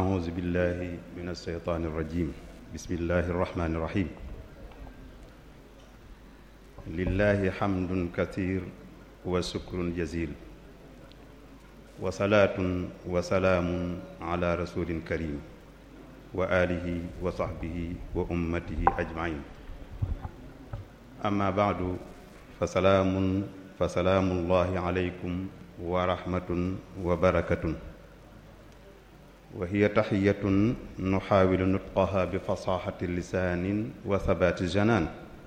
أعوذ بالله من الشيطان الرجيم بسم الله الرحمن الرحيم لله حمد كثير وشكر جزيل وصلاة وسلام على رسول كريم وآله وصحبه وأمته أجمعين أما بعد فسلام فسلام الله عليكم ورحمة وبركة وهي تحية نحاول نطقها بفصاحة اللسان وثبات الجنان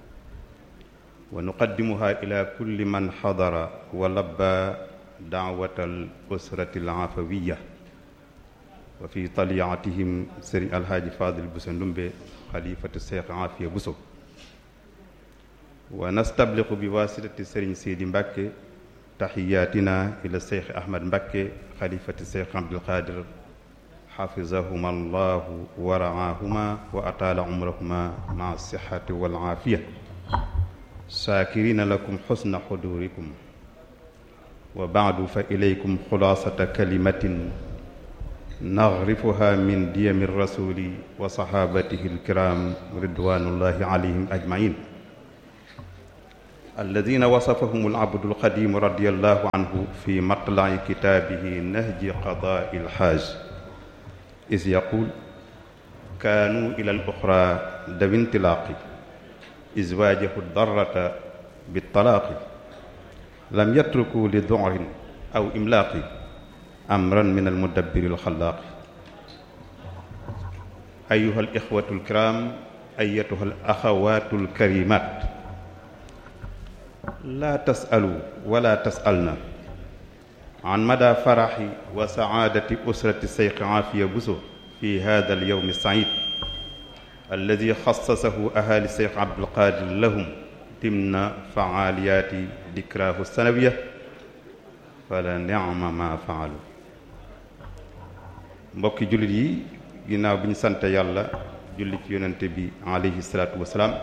ونقدمها إلى كل من حضر ولبى دعوة الأسرة العفوية وفي طليعتهم سري الحاج فاضل بوسندومبي خليفة الشيخ عافية بوسو ونستبلغ بواسطة سرين سيدي مبكي تحياتنا إلى الشيخ أحمد مبكي خليفة الشيخ عبد القادر حفظهما الله ورعاهما وأطال عمرهما مع الصحة والعافية شاكرين لكم حسن حضوركم وبعد فإليكم خلاصة كلمة نغرفها من ديم الرسول وصحابته الكرام رضوان الله عليهم أجمعين الذين وصفهم العبد القديم رضي الله عنه في مطلع كتابه نهج قضاء الحاج إذ يقول كانوا إلى الأخرى ذوي انطلاق إذ واجهوا الضرة بالطلاق لم يتركوا لذعر أو إملاق أمرا من المدبر الخلاق أيها الإخوة الكرام أيتها الأخوات الكريمات لا تسألوا ولا تسألنا عن مدى فرح وسعادة أسرة الشيخ عافية بوسو في هذا اليوم السعيد الذي خصصه أهالي الشيخ عبد القادر لهم ضمن فعاليات ذكراه السنوية فلنعم ما فعلوا mbokki jullit yi ginnaaw bi ñu sant yàlla julli ci yonente bi alayhi salaatu wasalaam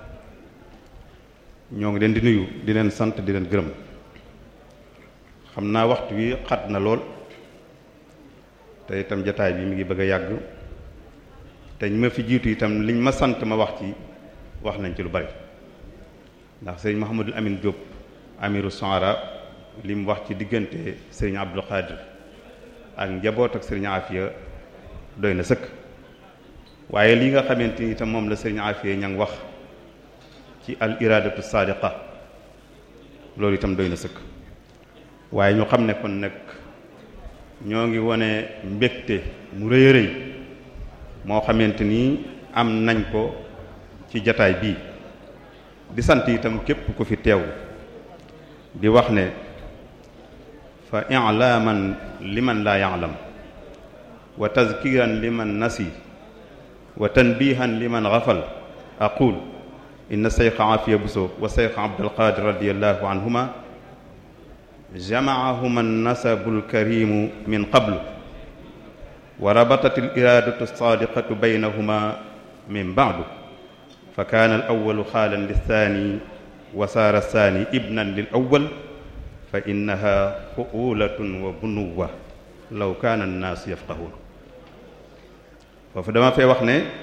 ñoo ngi leen di nuyu di leen sant di leen gërëm xam naa waxtu wi xat na lool te itam jataay bi mi ngi bëgg a yàgg te ñu ma fi jiitu itam liñ ma sant ma wax ci wax nañ ci lu bari ndax sëriñ Mouhamadul Amin Diop amiru Sohara li mu wax ci diggante sëriñ Abdul Xaadir ak njaboot ak sëriñ Afia doy na sëkk waaye li nga xamante ni itam moom la sëriñ Afia ña ngi wax ci al iradatu sadiqa loolu itam doy na sëkk waaye ñu xam ne kon nag ñoo ngi wone mbégte mu rëy a rëy moo xamante ni am nañ ko ci jataay bii di sant itam képp ku fi teew di wax ne fa i'laman liman laa ya'lam wa tazkiran liman nasi wa tanbihan liman ghafal aqul inna Cheikh Afia Bousso wa Cheikh Abdul Qadir radiyallahu anhuma جمعهما النسب الكريم من قبل وربطت الإرادة الصادقة بينهما من بعد فكان الأول خالا للثاني وصار الثاني ابنا للأول فإنها فؤولة وبنوة لو كان الناس يفقهون foofu dama fee wax ne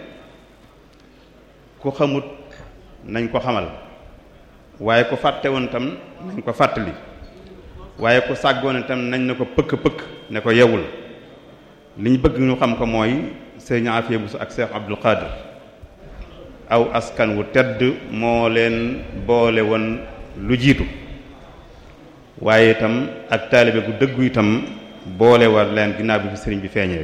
ku xamut nañ ko xamal waaye ku fàtte woon tam nañ ko fàttali waaye ku sàggoon itam nañ ne ko pëkk-pëkk ne ko yewul li ñu bëgg ñu xam ko mooy sëriñ Afia Bousso ak Cheikh Abdul Qadir aw askan wu tedd moo leen boole woon lu jiitu waaye itam ak taalibe gu dëggu itam boole war leen ginnaaw bi fi sëriñ bi feeñee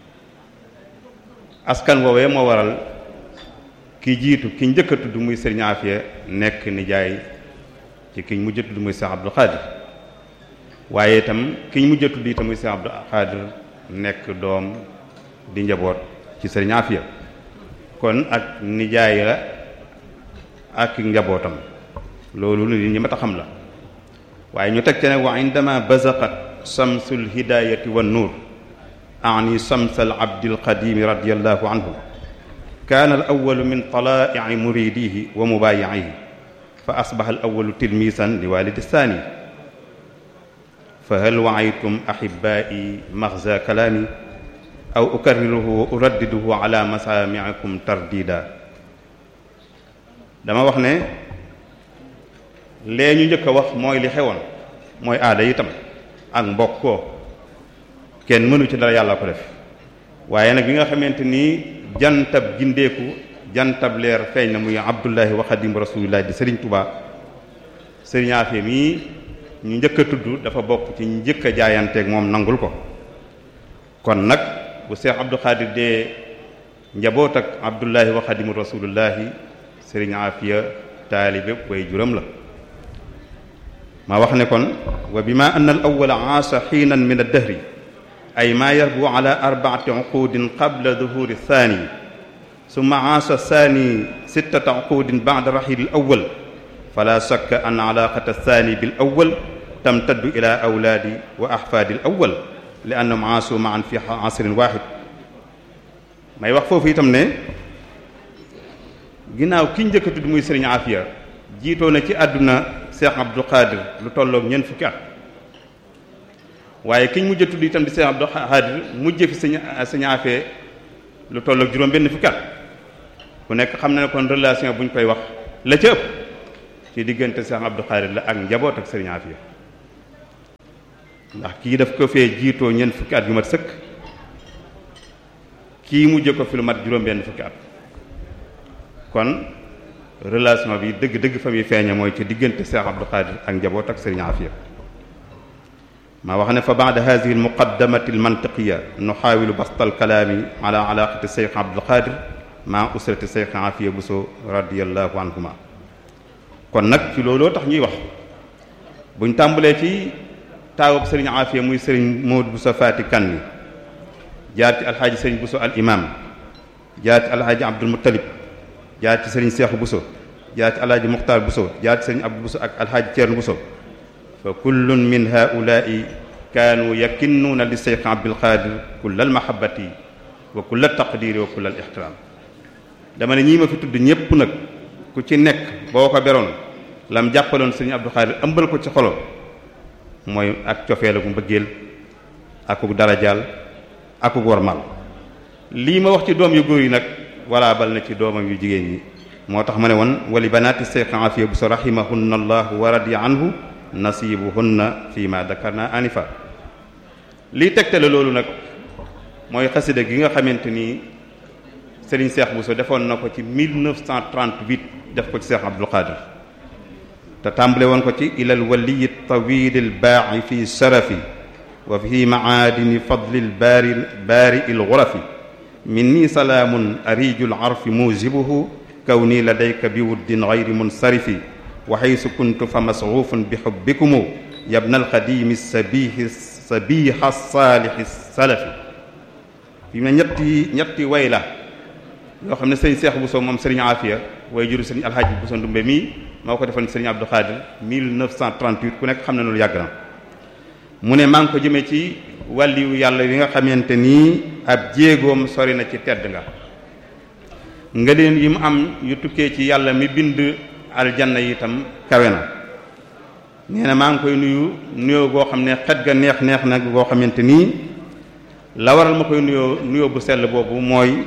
askan woowee moo waral ki jiitu ki njëkk a tudd muy sëriñ Afia nekk nijaay ci ki mujj a tudd muy Cheikh Abdul Qadir waaye itam ki ñu mujj a tudd itam muy Cheikh Abdou Khadir nekk doom di njaboot ci sëriñ Afia kon ak nijaay la ak njabootam loolu li ñi ma ta xam la waaye ñu teg ci ne wa indama bazaqat samsul hidayati wan nuur ani samsal abdil qadimi radiallahu anhu kaana al awalu min talaa'i muridihi wa mubaayi'ihi fa asbaha al awalu tilmisan li walidi thani fa hal waaytum ahibaa'i maxza kalaami aw ukarriruhu wa uraddiduhu ala masami'ikum tardida dama wax ne lee ñu njëkk a wax mooy li xewoon mooy aada itam ak mbokkoo kenn mënu ci dara yàlla ko def waaye nag bi nga xamante ni jantab gindeeku jantab leer feeñ na muy abdullahi wa xadim rasulillah di sëriñ Tuubaa sëriñ Afia mii ñu njëkk a tudd dafa bokk ci njëkk a jaayanteeg moom nangul ko kon nag bu Seex Abdou Khadir dee njaboot ak abdullahi wa xadim rasulullahi sëriñ Afia taalibe way juram la ma wax ne kon wa bima anna al awwala aasa xiinan min ad-dahri ay ma yarbu ala arbaati uqudin qabla duhuri thani summa aasa thani sittata uqudin ba'da raxili al awwal fala shakka an alaqata thani bil awwal tamtaddu ila awlaadi wa ahfaadi al awwal li annahum aasu ma'an fi asrin waahid may wax foofu itam ne ginnaaw ki njëkk a tudd muy sëriñ Afia jiitoo na ci àdduna Cheikh Abdou Khadir lu tolloog ñeent fukki at waaye kiñ mujj a tudd itam di Cheikh Abdou Khadir mujj fi sëñ sëñ Afia lu tolloog juróom benn fukki at ku nekk xam na ne kon relation bu ñu koy wax la ca ëpp ci diggante Cheikh Abdou Khadir la ak njaboot ak sëriñ Afia ndax kii daf ko fee jiitoo ñeent fukki at yu mat sëkk kii mujj ko fi lu mat juróom benn fukki at kon relation bi dëgg-dëgg fa muy feeñe mooy ci diggante Cheikh Abdou Khadir ak njaboot ak Serigne Afia maa wax ne fa ba'da hadhihi al-muqaddamati al-mantiqiyya nuhaawilu basta al-kalaami ala alaaqati Cheikh Abdou Khadir ma usrati Cheikh Afia Bousso radiyallahu anhuma kon nag ci looloo tax ñuy wax buñ tàmbalee ci taawub Serigne Afia muy Serigne Modou Bousso Fati Kanni jaar ci alxaaji Serigne Bousso al imam jaar ci alxaaji Abdul Muttalib jaar ci sëriñ Seexu Buso jaar ci alhaaji Muxtaar Buso jaar ci sëriñ Abdu Buso ak alhaaji Ceerno Buso fa kullun min haulaai kaanu yakinnuuna li Seex Abdul Xaadir kulla almahabati wa kulla taqdiri wa kulla alixtiraam dama ne ñii ma fi tudd ñépp nag ku ci nekk boo ko beroon lam jàppaloon sëriñ Abdul Xaadir ëmbal ko ci xolo mooy ak cofeela gu mbëggeel akuk darajaal akuk wormal lii ma wax ci doom yu góor yi nag wala bal na ci doomam yu jigéen ñi moo tax ma ne woon wali banaati Seex Afia Buso rahimahunna allahu wa radiya anhu nasibuhunna fi ma dakarna anifa lii tegtale loolu nag mooy xasida gi nga xamante ni Serigne Seex Buso defoon na ko ci 1938 def ko ci Seex Abdul Qadir te tàmbale woon ko ci ilal waliyi tawili lbaaxi fi sharafi wa fi maadini fadli lbaari baari il gurafi minni salaamun ariiju larfi muujibuhu kawni ladayka bi wuddin gayri munsarifi wa xaysu kuntu fa masruufun bi xubbikumu yabna alxadimi sabihi sabiha saalixi salafi fi mu ne ñetti ñetti way la yoo xam ne sëriñ Seex Buso moom sëriñ Afia way juru sëriñ Alxaaji Buso Ndumbe mii moo ko defoon sëriñ Abdou Khadir 1938 ku nekk xam ne loolu yàgg na mu ne maa ngi ko jëmee ci wàlliyu yàlla yi nga xamante nii ab jéegoom sori na ci tedd nga nga leen yi mu am yu tukkee ci yàlla mi bind aljanna yi itam kawe na nee na maa ngi koy nuyu nuyoo goo xam ne xet ga neex neex na goo xamante nii la waral ma koy nuyoo nuyoo bu sell boobu mooy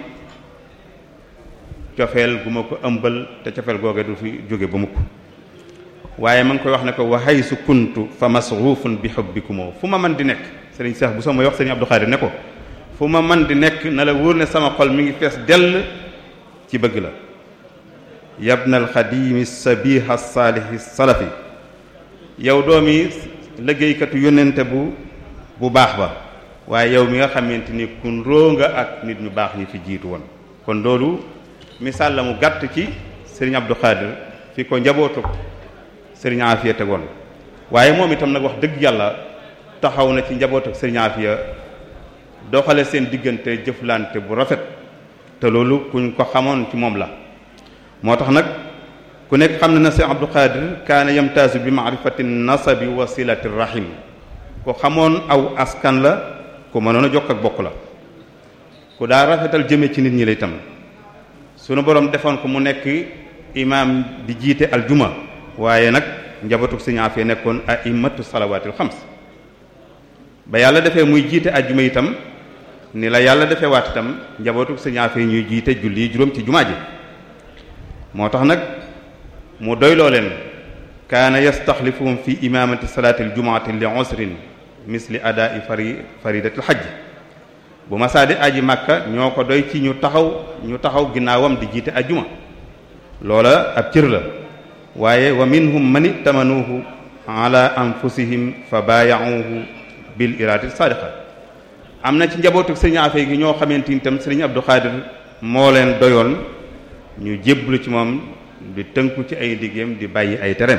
cofeel gu ma ko ëmbal te cofeel googe du fi jóge ba mukk waaye ma ngi koy wax ne ko wa haysu kuntu fa masruufun bi hubbikumoo fu ma man di nekk sëriñ Seex bu soo may wax sëriñ Abdou Khadir ne ko fu ma man di nekk na la wóor ne sama xol mi ngi fees dell ci bëgg la yabna alxadimi sabiha saalihi salafi yow doomi liggéeykatu yónnente bu bu baax ba waaye yow mi nga xamante ni kun róo nga ak nit ñu baax ñi fi jiitu woon kon loolu misaal la mu gàtt ci sëriñ Abdou Khadir fi ko njabootu sëriñ Afia tegoon waaye moom itam nag wax dëgg yàlla taxaw na ci njaboot ak sëriñ Afia doxale seen diggante jëflante bu rafet te loolu kuñ ko xamoon ci moom la moo tax nag ku nekk xam na na sëriñ Abdou Khadir kaana yamtaazu bi maarifati nasabi wa silati rahim ku xamoon aw askan la ku mënoon a jokk ak bokk la ku daa rafetal jëme ci nit ñi la itam sunu borom defoon ko mu nekk imaam di jiite aljuma waaye nag njabootu sëriñ Afia nekkoon a'immatu salawaatil xams ba yàlla defee muy jiite ajjuma itam ni la yàlla defee waat itam njabootu sëñ Afia ñuy jiite julli juróom ci jumaa ji moo tax nag mu doyloo leen kaana yastaxlifuhum fi imamati salaati aljumaati li usrin misli adaa'i fari faridatil xajj bu masaadi aji màkka ñoo ko doy ci ñu taxaw ñu taxaw ginnaawam di jiite ajjuma loola ab cër la waaye wa minhum man itamanuuhu ala anfusihim fa baayauhu bil iraadati saadiqa am na ci njabootu sëriñ Afia gi ñoo xamante ni tam sëriñ Abdou Khadir moo leen doyoon ñu jébbalu ci moom di tënku ci ay liggéeyam di bàyyi ay tereem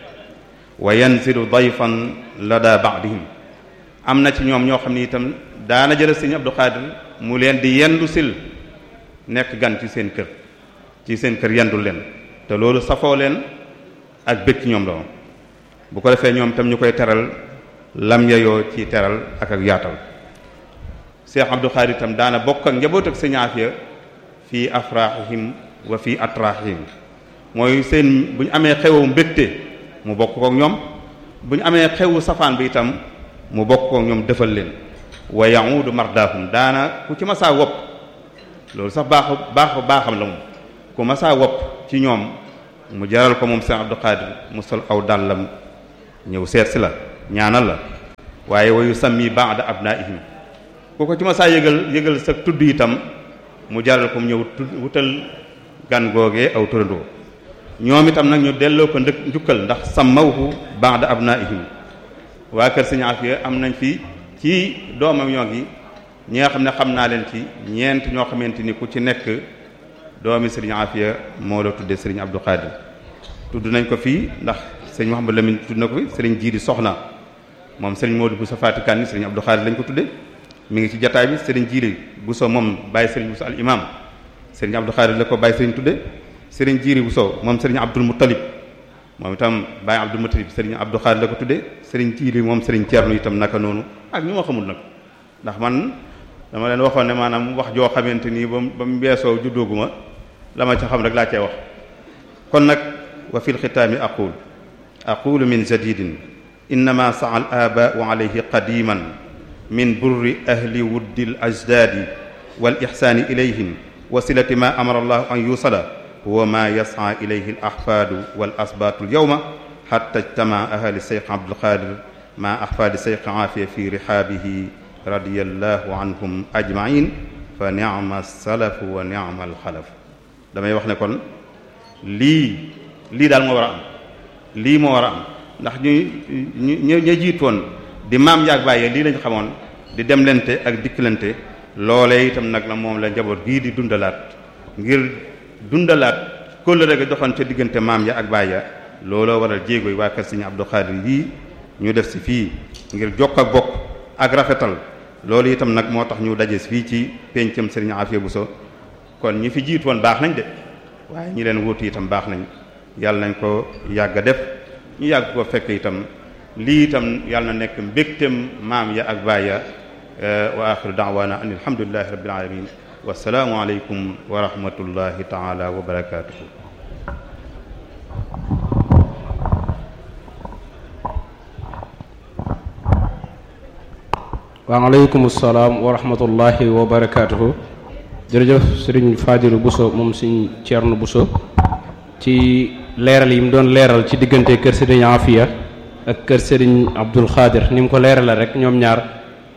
wa yanzilu dayfan lada ba'dihim am na ci ñoom ñoo xam ne itam daana jël sëriñ Abdou Khadir mu leen di yendu sil nekk gan ci seen kër ci seen kër yendul leen te loolu safoo leen ak bëgg ci ñoom la bu ko defee ñoom tam ñu koy teral lam yayoo ci teral ak ak yaatal Cheikh Abdou Khadir itam daana bokk ak njaboot ak sëriñ Afia fii afrahihim wa fii atrahihim mooy seen bu ñu amee xewu mbégte mu bokk kook ñoom bu ñu amee xewu safaan bi itam mu bokk kook ñoom defal leen wa ya'udu mardahum daana ku ci masaa wopp loolu sax baax baax baaxam la moom ku masaa wopp ci ñoom mu jaral ko moom Cheikh Abdou Khadir mu sol aw dàllam ñëw seet si la ñaanal la waaye wayu sammi ba'da abnaihim ku ko ci masaa yëgal yëgal sa tudd itam mu jaral ko mu ñëw wutal gan googee aw turandoo ñoom itam nag ñu delloo ko ndëkk njukkal ndax sammawhu ba'da abnaihim waa kër Sëriñ Afia am nañ fi ci doomam ñoo ngi ñi nga xam ne xam naa leen ci ñeent ñoo xamante ni ku ci nekk doomi Sëriñ Afia moo la tuddee Sëriñ Abdou Khadir tudd nañ ko fii ndax Sëriñ Mouhamadou Lamine tudd na ko fi Sëriñ Jiiri Soxna moom Sëriñ Modou Bousso Fatikan ni Sëriñ Abdou Khadir lañ ko tuddee mi ngi ci jataay bi Sëriñ Jiiri Bousso moom bàyyi Sëriñ Bousso al imam Sëriñ Abdou Khadir la ko bàyyi Sëriñ tudde Sëriñ Jiiri Bousso moom Sëriñ Abdul Muttalib moom itam bàyyi Abdul Muttalib Sëriñ Abdou Khadir la ko tudde Sëriñ Jiiri moom Sëriñ Ceerno itam naka noonu ak ñu ma xamul nag ndax man dama leen waxoon ne maanaam wax joo xamante nii ba ba mu beesoo juddooguma la ma ca xam rek laa cee wax kon nag wa fil xitaami aqul aqulu min jadidin innama saa al abaau alayhi qadiman min burri ahli wuddi al ajdaadi wal ixsaani ilayhim wa silati ma amara allahu an yusala huwa ma yas'a ilayhi al ahfaadu wal asbaatu al yawma xatta ijtama ahli seyx abdul qadir ma ahfaadi seyx aafiya fi rihaabihi radiyallahu anhum ajmain fa ni'ma salafu wa ni'ma al xalaf damay wax ne kon lii lii daal moo war a am lii moo war a am ndax ñu ñu ñu jiitoon di maam yaag bàyyee lii lañ xamoon di demlante ak dikkalante loolee itam nag la moom la njaboot gii di dundalaat ngir dundalaat kóllëre ga doxoon ca diggante maam ya ak bàyya looloo waral jéego yi waa kër Sëriñ Abdou Khadir yii ñu def si fii ngir jokk ak bokk ak rafetal loolu itam nag moo tax ñu daje fii ci pencam Sëriñ Afia Bousso kon ñi fi jiit woon baax nañ de waaye ñi leen wuutu itam baax nañ yàlla nañ ko yàgg a def ñu yàgg ko fekk itam lii itam yàlla na nekk mbégtem maam ya ak baay ya wa axiru daawaana an alhamdulillahi rabbil alamin wasalaamu aleykum wa rahmatullahi taala wa barakatuhu waaleykum salaam wa rahmatullahi wa barakaatuhu jërëjëf sëriñ Fadilu Bousso moom sëriñ Ceerno Bousso ci leeral yi mu doon leeral ci diggante kër sëriñ Afia ak kër sëriñ Abdul Xaadir ni mu ko leeral la rek ñoom ñaar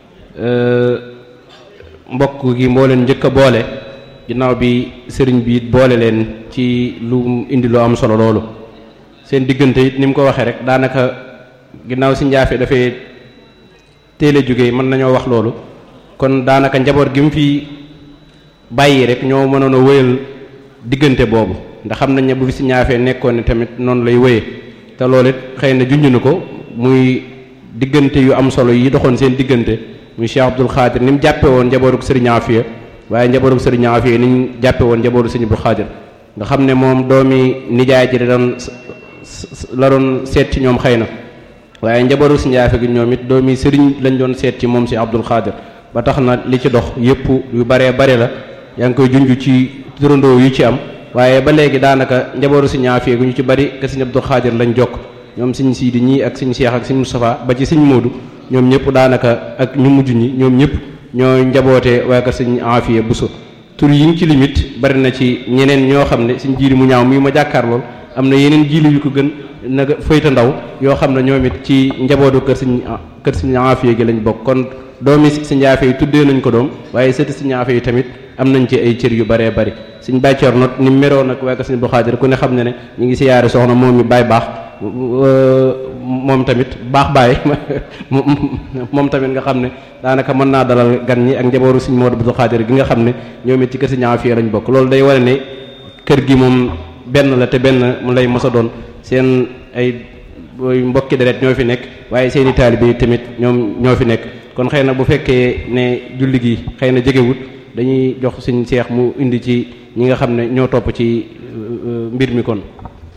mbokk gi moo leen njëkk a boole ginnaaw bi sëriñ bi it boole leen ci lu indi lu am solo loolu seen diggante it ni mu ko waxee rek daanaka ginnaaw si njaafe dafay teel a jóge mën nañoo wax loolu kon daanaka njaboot gi mu fi bàyyi rek ñoo mënoon a wéyal diggante boobu ndax xam nañ ne bu fi si ñaafee nekkoon ne tamit noonu lay wéyee te loolu it xëy na junj na ko muy diggante yu am solo yi doxoon seen diggante muy Cheikh Abdul Xaadir ni mu jàppe woon njabootu Sëriñ Afia waaye njabootu Sëriñ Afia ni ñu jàppe woon njabootu Sëriñ Abdul Xaadir nga xam ne moom doomi nijaay ji da doon la doon seet ci ñoom xëy na waaye njabootu si njaafe gi ñoom it doomi sëriñ lañ doon seet ci moom si Abdul Xaadir ba tax na li ci dox yépp yu baree bare la yaa ngi koy junj ci turandoo yu ci am waaye ba léegi daanaka njabootu si ñaafee gu ñu ci bari ke sëñ Abdul Xaadir lañ jokk ñoom sëñ Siidi ñii ak sëñ Cheikh ak sëñ Moustapha ba ci sëñ Moodu ñoom ñëpp daanaka ak ñu mujj ñi ñoom ñëpp ñoo njaboote waa kër sëñ Afiya Buso tur yi ñu ci limite bari na ci ñeneen ñoo xam ne suñ jiiri mu ñaaw mii ma jàkkaar lool am na yeneen jiili yu ko gën naga fayta ndaw yoo xam ne ñoom it ci njabootu kër sëñ kër sëñ Afiya gi lañ bokk kon doomi sëñ Afiya yi tuddee nañ ko doom waaye sëti sëñ Afiya yi tamit am nañ ci ay cër yu baree bari suñ bàccoor not ni meroon nag waa kër sëñ Abdou Khadir ku ne xam ne ne ñu ngi siyaare soxna moom mi baay baax moom tamit baax baay moom tamit nga xam ne daanaka mën naa dalal gan ñi ak njabootu sëñ Modou Abdou Khadir gi nga xam ne ñoom it ci kër sëñ Afiya lañ bokk loolu day wane ne kër gi moom benn la te benn mu lay mos a doon seen ay mbokki deret ñoo fi nekk waaye seeni taalibe tamit ñoom ñoo fi nekk kon xëy na bu fekkee ne julli gi xëy na jegewut dañuy jox suñ seex mu indi ci ñi nga xam ne ñoo topp ci mbir mi kon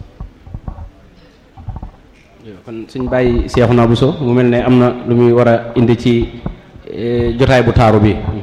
kon suñ bàyyi seexu naa bu so mu mel ne am na lu muy war a indi ci jotaay bu taaru bi